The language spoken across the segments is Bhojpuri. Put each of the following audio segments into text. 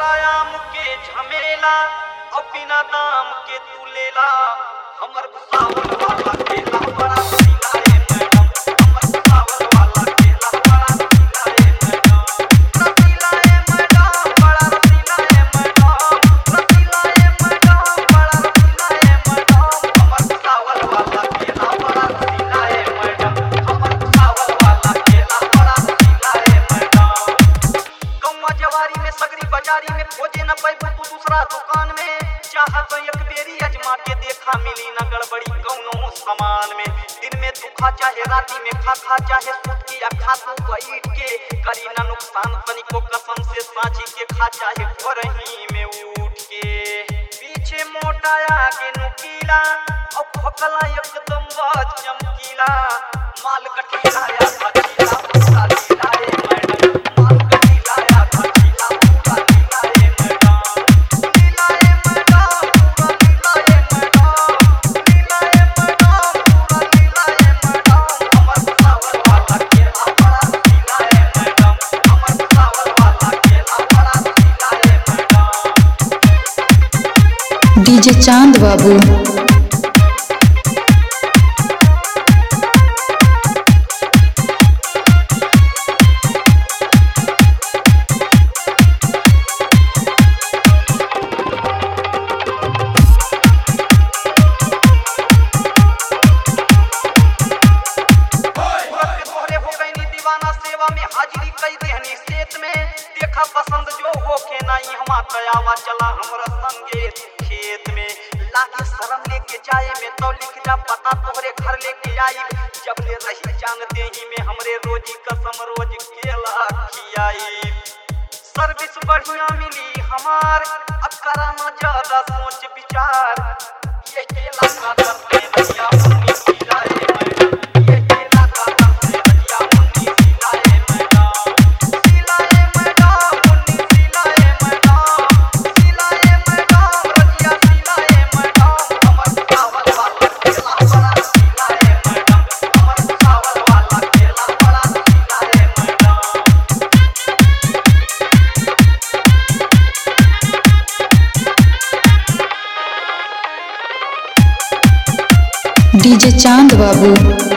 आम के झमेला और बिना दाम के तू लेला हमर भुसावल वाला केला बड़ा सीला है मैडम हमर भुसावल वाला केला बड़ा सीला है मैडम रसीला है मैडम बड़ा रसीला है मैडम रसीला है मैडम बड़ा रसीला है मैडम हमर भुसावल वाला केला बड़ा रसीला है मैडम हमर भुसावल वाला केला बड़ा रसीला है मैडम कौवा जवारी में सगरी बाजारी में खोजे न पैबू तू दूसरा दुकान में चाहत एक बेरी अजमा के देखा मिली न गड़बड़ी कौनो सामान में दिन में तू खा चाहे राती में खा खा चाहे सूत की या खा तू बैठ के करी न नुकसान तनिको कसम से साझी के खा चाहे भरही में उठ के पीछे मोटा आगे नुकीला और भोकला एकदम बाज चमकीला माल गठीला या भचीला पूरा लीला है मैडम माल गठीला या भचीला पूरा लीला है मैडम लीला है मैडम पूरा लीला है मैडम लीला है मैडम पूरा लीला है मैडम हमर भुसावल वाला केला बड़ा लीला है मैडम हमर भुसावल वाला केला बड़ा लीला है मैडम डीजे चांद बाबू सूरत के तोहरे हो गई नी दीवाना सेवा में हाजिरी कई देहनी सेत में देखा पसंद जो हो के नहीं हमा तयावा चला हमरा संगे खेत में लागे शर्म लेके जाए में तो लिख जा पता तोहरे घर लेके आई जब ले रही जान देही में हमरे रोजी कसम रोज केला खियाई सर्विस बढ़िया मिली हमार अब कराना ज्यादा सोच विचार ये केला का करते भैया मुन्नी सीधा है मैडम ये केला का करते भैया मुन्नी सीधा है मैडम सीला है मैडम मुन्नी सीला है मैडम सीला है मैडम रजिया सीला है मैडम हमर चावल वाला केला बड़ा सीला है मैडम हमर चावल वाला केला बड़ा सीला है मैडम डीजे चांद बाबू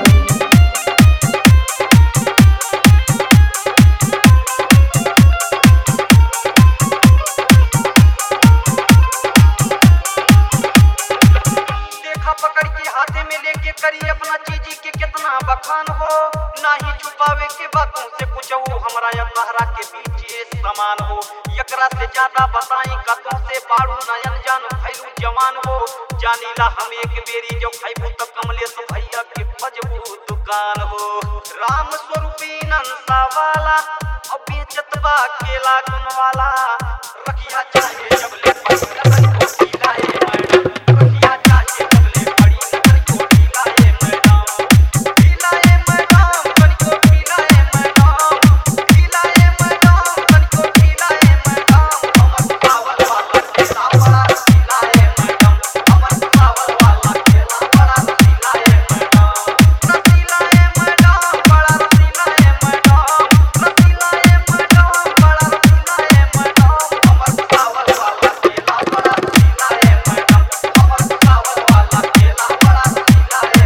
देखा पकड़ के हाथे में लेके करी अपना चीजी के कितना बखान हो ना ही छुपावे के बातों से कुछ हो हमरा या तहरा के बीच ये समान हो एकरा से ज्यादा बताई कतों से बाड़ू नयन जान भैलू जवान हो जानीला हम एक बेरी जो खैबू तो कमलेश भैया के बजबू दुकान हो राम स्वरूपी नंसा वाला और बेचत बा केला गुन वाला रखिया चाहे जबले पैसा को पीला है मैडम रखिया चाहे जबले बड़ी नजर को पीला है मैडम पीला है मैडम तनिको पीला है मैडम पीला है मैडम तनिको पीला है मैडम हमर चावल वाला केला बड़ा पीला है मैडम हमर चावल वाला केला बड़ा पीला है मैडम रसीला है मैडम बड़ा रसीला है मैडम रसीला है मैडम बड़ा रसीला है मैडम हमर चावल वाला केला बड़ा पीला है मैडम हमर चावल वाला केला बड़ा पीला है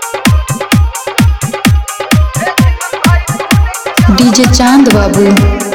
मैडम डीजे चांद बाबू